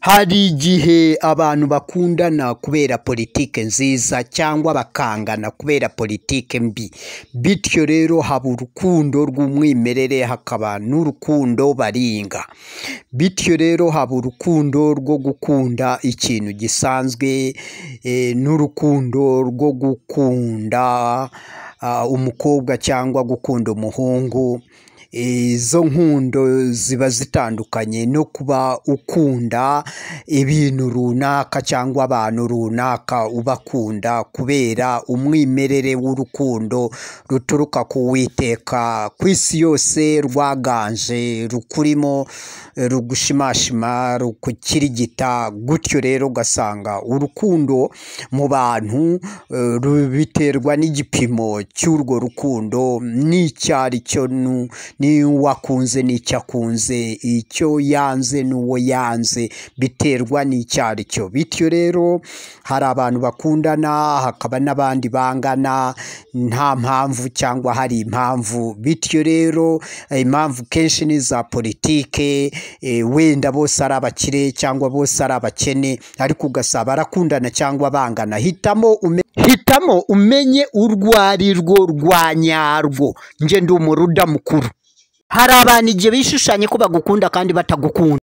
Hari igihe abantu bakundana kubera politike nziza cyangwa bakangana kubera politike mbi, bityo rero haba urukundo rw'umwimerere hakaba n'urukundo baringa, bityo rero haba urukundo rwo gukunda ikintu gisanzwe n'urukundo rwo gukunda umukobwa cyangwa gukunda umuhungu, izo nkundo ziba zitandukanye no kuba ukunda ibintu runaka cyangwa abantu runaka, ubakunda kubera umwimerere w'urukundo ruturuka ku Uwiteka ku isi yose rwaganje, rukurimo, rugushimashima, rugukirigita, gutyo rero ugasanga urukundo mu bantu biterwa n'igipimo cy'urwo rukundo n'icyo ari cyo, n'uwo akunze n'icyo akunze, icyo yanze n'uwo yanze, biterwa n'icyo ari cyo, bityo rero hari abantu bakundana hakaba n'abandi bangana nta mpamvu cyangwa hari impamvu, bityo rero impamvu kenshi ni iza politike, wenda bose ari abakire cyangwa bose ari abakene, ariko ugasanga barakundana cyangwa bangana, hitamo umenye urwo arirwo rwa nyarwo, njye ndi umuruda mukuru. Hari abantu igihe bishushanya ko bagukunda kandi batagukunda.